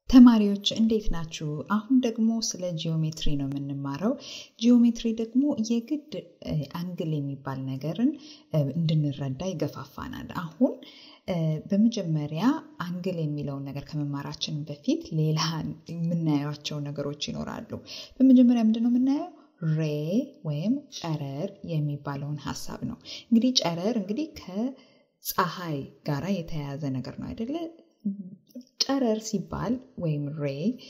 ተማሪዎች እንዴት ናችሁ? አሁን ደግሞ ስለ ጂኦሜትሪ ነው የምንማረው። ጂኦሜትሪ ደግሞ የግድ አንግል የሚባል ነገርን እንድንረዳ ይገፋፋናል። አሁን በመጀመሪያ አንግል የሚለውን ነገር ከመማራችን በፊት ሌላ የምናያቸው ነገሮች ይኖራሉ። በመጀመሪያ ምንድን ነው የምናየው? ሬ ወይም ጨረር የሚባለውን ሀሳብ ነው። እንግዲህ ጨረር እንግዲህ ከፀሐይ ጋራ የተያያዘ ነገር ነው አይደለ? ጨረር ሲባል ወይም ሬ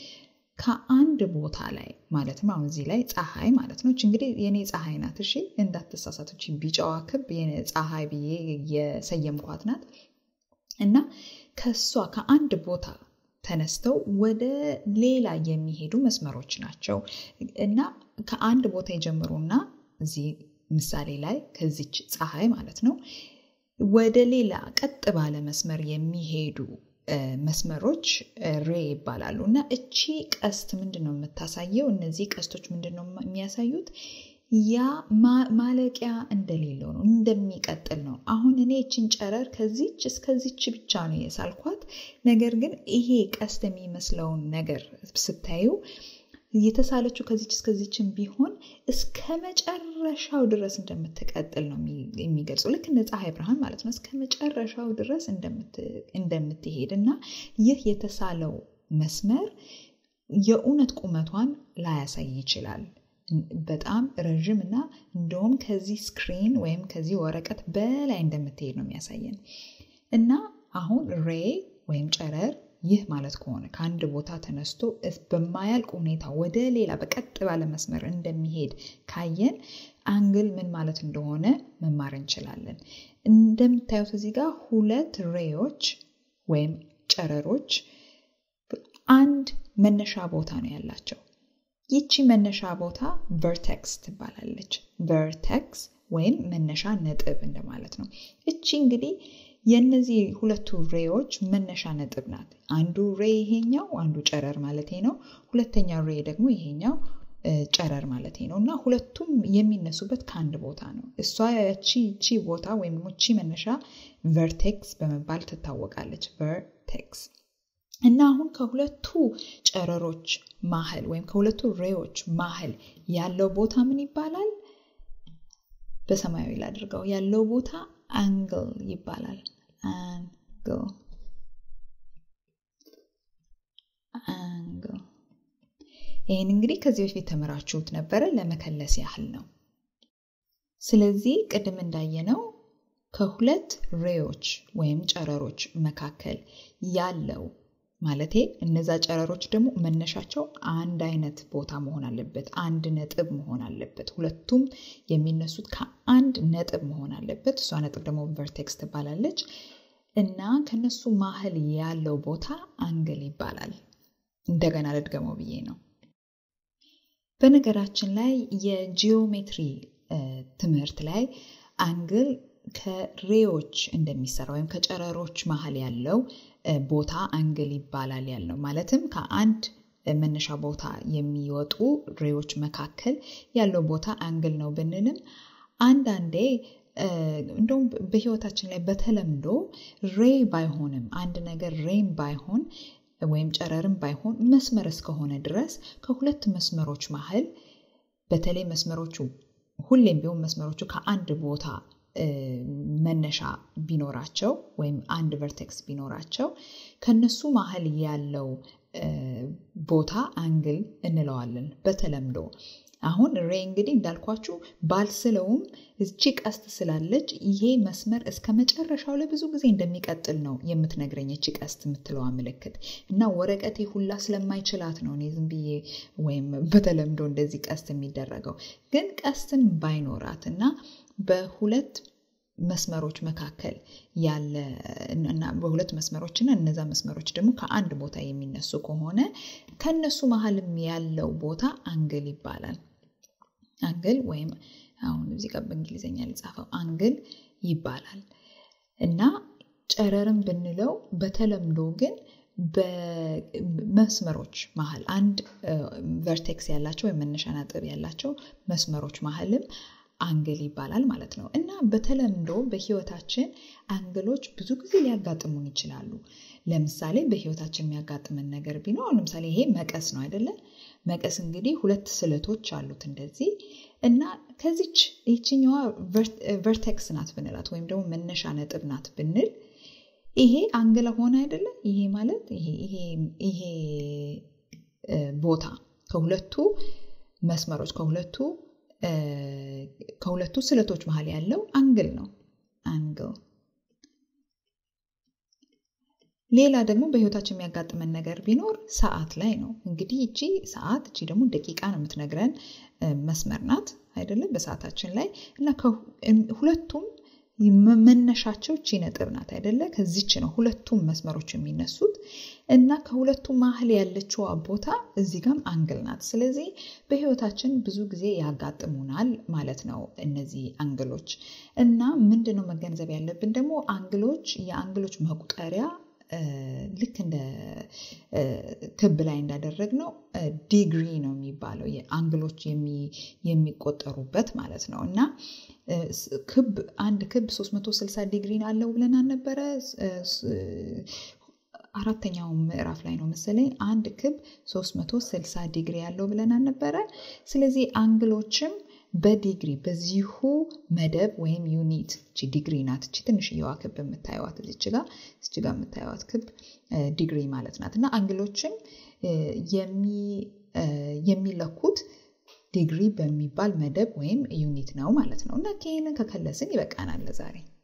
ከአንድ ቦታ ላይ ማለትም አሁን እዚህ ላይ ፀሐይ ማለት ነው። እንግዲህ የኔ ፀሐይ ናት። እሺ እንዳትሳሳቶች፣ ቢጫዋ ክብ ፀሐይ ብዬ የሰየምኳት ናት እና ከሷ ከአንድ ቦታ ተነስተው ወደ ሌላ የሚሄዱ መስመሮች ናቸው እና ከአንድ ቦታ የጀምሩና እዚህ ምሳሌ ላይ ከዚች ፀሐይ ማለት ነው ወደ ሌላ ቀጥ ባለ መስመር የሚሄዱ መስመሮች ሬ ይባላሉ። እና እቺ ቀስት ምንድን ነው የምታሳየው? እነዚህ ቀስቶች ምንድን ነው የሚያሳዩት? ያ ማለቂያ እንደሌለው ነው፣ እንደሚቀጥል ነው። አሁን እኔ እችን ጨረር ከዚች እስከዚች ብቻ ነው የሳልኳት። ነገር ግን ይሄ ቀስት የሚመስለውን ነገር ስታዩ የተሳለችው ከዚች እስከዚችን ቢሆን እስከ መጨረሻው ድረስ እንደምትቀጥል ነው የሚገልጸው። ልክ እንደ ፀሐይ ብርሃን ማለት ነው። እስከ መጨረሻው ድረስ እንደምትሄድ እና ይህ የተሳለው መስመር የእውነት ቁመቷን ላያሳይ ይችላል። በጣም ረዥም እና እንደውም ከዚህ ስክሪን ወይም ከዚህ ወረቀት በላይ እንደምትሄድ ነው የሚያሳየን እና አሁን ሬ ወይም ጨረር ይህ ማለት ከሆነ ከአንድ ቦታ ተነስቶ በማያልቅ ሁኔታ ወደ ሌላ በቀጥ ባለ መስመር እንደሚሄድ ካየን አንግል ምን ማለት እንደሆነ መማር እንችላለን። እንደምታዩት እዚህ ጋር ሁለት ሬዎች ወይም ጨረሮች አንድ መነሻ ቦታ ነው ያላቸው። ይቺ መነሻ ቦታ ቨርቴክስ ትባላለች። ቨርቴክስ ወይም መነሻ ነጥብ እንደማለት ነው። እቺ እንግዲህ የእነዚህ ሁለቱ ሬዎች መነሻ ነጥብ ናት። አንዱ ሬ ይሄኛው አንዱ ጨረር ማለት ነው። ሁለተኛው ሬ ደግሞ ይሄኛው ጨረር ማለት ነው እና ሁለቱም የሚነሱበት ከአንድ ቦታ ነው። እሷ ቺ ቺ ቦታ ወይም ቺ መነሻ ቨርቴክስ በመባል ትታወቃለች። ቨርቴክስ እና አሁን ከሁለቱ ጨረሮች ማህል ወይም ከሁለቱ ሬዎች ማህል ያለው ቦታ ምን ይባላል? በሰማያዊ ላድርገው። ያለው ቦታ አንግል ይባላል። አንግል አንግል። ይህን እንግዲህ ከዚህ በፊት ተምራችሁት ነበረ፣ ለመከለስ ያህል ነው። ስለዚህ ቅድም እንዳየነው ከሁለት ሬዎች ወይም ጨረሮች መካከል ያለው ማለቴ እነዛ ጨረሮች ደግሞ መነሻቸው አንድ አይነት ቦታ መሆን አለበት። አንድ ነጥብ መሆን አለበት። ሁለቱም የሚነሱት ከአንድ ነጥብ መሆን አለበት። እሷ ነጥብ ደግሞ ቨርቴክስ ትባላለች እና ከነሱ ማህል ያለው ቦታ አንግል ይባላል። እንደገና ልድገመው ብዬ ነው። በነገራችን ላይ የጂኦሜትሪ ትምህርት ላይ አንግል ከሬዎች እንደሚሰራ ወይም ከጨረሮች መሀል ያለው ቦታ አንግል ይባላል ያለው ማለትም ከአንድ መነሻ ቦታ የሚወጡ ሬዎች መካከል ያለው ቦታ አንግል ነው ብንልም አንዳንዴ እንደውም በህይወታችን ላይ በተለምዶ ሬ ባይሆንም አንድ ነገር ሬም ባይሆን ወይም ጨረርም ባይሆን መስመር እስከሆነ ድረስ ከሁለት መስመሮች መሀል በተለይ መስመሮቹ ሁሌም ቢሆን መስመሮቹ ከአንድ ቦታ መነሻ ቢኖራቸው ወይም አንድ ቨርቴክስ ቢኖራቸው ከነሱ መሀል ያለው ቦታ አንግል እንለዋለን በተለምዶ። አሁን ሬ እንግዲህ እንዳልኳችሁ ባልስለውም እቺ ቀስት ስላለች ይሄ መስመር እስከ መጨረሻው ለብዙ ጊዜ እንደሚቀጥል ነው የምትነግረኝ እቺ ቀስት የምትለዋ ምልክት እና ወረቀቴ ሁላ ስለማይችላት ነው እኔ ዝም ብዬ ወይም በተለምዶ እንደዚህ ቀስት የሚደረገው። ግን ቀስትን ባይኖራት እና በሁለት መስመሮች መካከል ያለ እና በሁለት መስመሮች እና እነዛ መስመሮች ደግሞ ከአንድ ቦታ የሚነሱ ከሆነ ከነሱ መሀልም ያለው ቦታ አንግል ይባላል። አንግል ወይም አሁን እዚህ ጋር በእንግሊዝኛ ሊጻፈው አንግል ይባላል እና ጨረርም ብንለው በተለምዶ ግን በመስመሮች መሀል አንድ ቨርቴክስ ያላቸው ወይም መነሻ ነጥብ ያላቸው መስመሮች መሀልም አንግል ይባላል ማለት ነው። እና በተለምዶ በህይወታችን አንግሎች ብዙ ጊዜ ሊያጋጥሙን ይችላሉ። ለምሳሌ በህይወታችን የሚያጋጥመን ነገር ቢኖር ለምሳሌ ይሄ መቀስ ነው አይደለ? መቀስ እንግዲህ ሁለት ስለቶች አሉት እንደዚህ እና ከዚች ይችኛዋ ቨርቴክስ ናት ብንላት ወይም ደግሞ መነሻ ነጥብ ናት ብንል ይሄ አንግለ ሆነ አይደለ? ይሄ ማለት ይሄ ቦታ ከሁለቱ መስመሮች ከሁለቱ ከሁለቱ ስለቶች መሀል ያለው አንግል ነው። አንግል ሌላ ደግሞ በህይወታችን የሚያጋጥመን ነገር ቢኖር ሰዓት ላይ ነው። እንግዲህ እቺ ሰዓት እቺ ደግሞ ደቂቃ ነው የምትነግረን መስመር ናት አይደለም በሰዓታችን ላይ እና ሁለቱም መነሻቸው እቺ ነጥብ ናት አይደለ? ከዚች ነው ሁለቱም መስመሮች የሚነሱት እና ከሁለቱ መሀል ያለችው ቦታ እዚህ ጋም አንግል ናት። ስለዚህ በህይወታችን ብዙ ጊዜ ያጋጥሙናል ማለት ነው እነዚህ አንግሎች እና ምንድን ነው መገንዘብ ያለብን ደግሞ አንግሎች የአንግሎች መቁጠሪያ ልክ እንደ ክብ ላይ እንዳደረግ ነው ዲግሪ ነው የሚባለው አንግሎች የሚቆጠሩበት ማለት ነው እና ክብ አንድ ክብ 360 ዲግሪ አለው ብለን አልነበረ? አራተኛው ምዕራፍ ላይ ነው መሰለኝ አንድ ክብ 360 ዲግሪ ያለው ብለን አልነበረ? ስለዚህ አንግሎችም በዲግሪ በዚሁ መደብ ወይም ዩኒት እቺ ዲግሪ ናት። እቺ ትንሽየዋ ክብ የምታየዋት እዚች ጋ እዚች ጋ የምታየዋት ክብ ዲግሪ ማለት ናት እና አንግሎችም የሚለኩት ዲግሪ በሚባል መደብ ወይም ዩኒት ነው ማለት ነው እና ይህንን ከከለስን ይበቃናል ለዛሬ።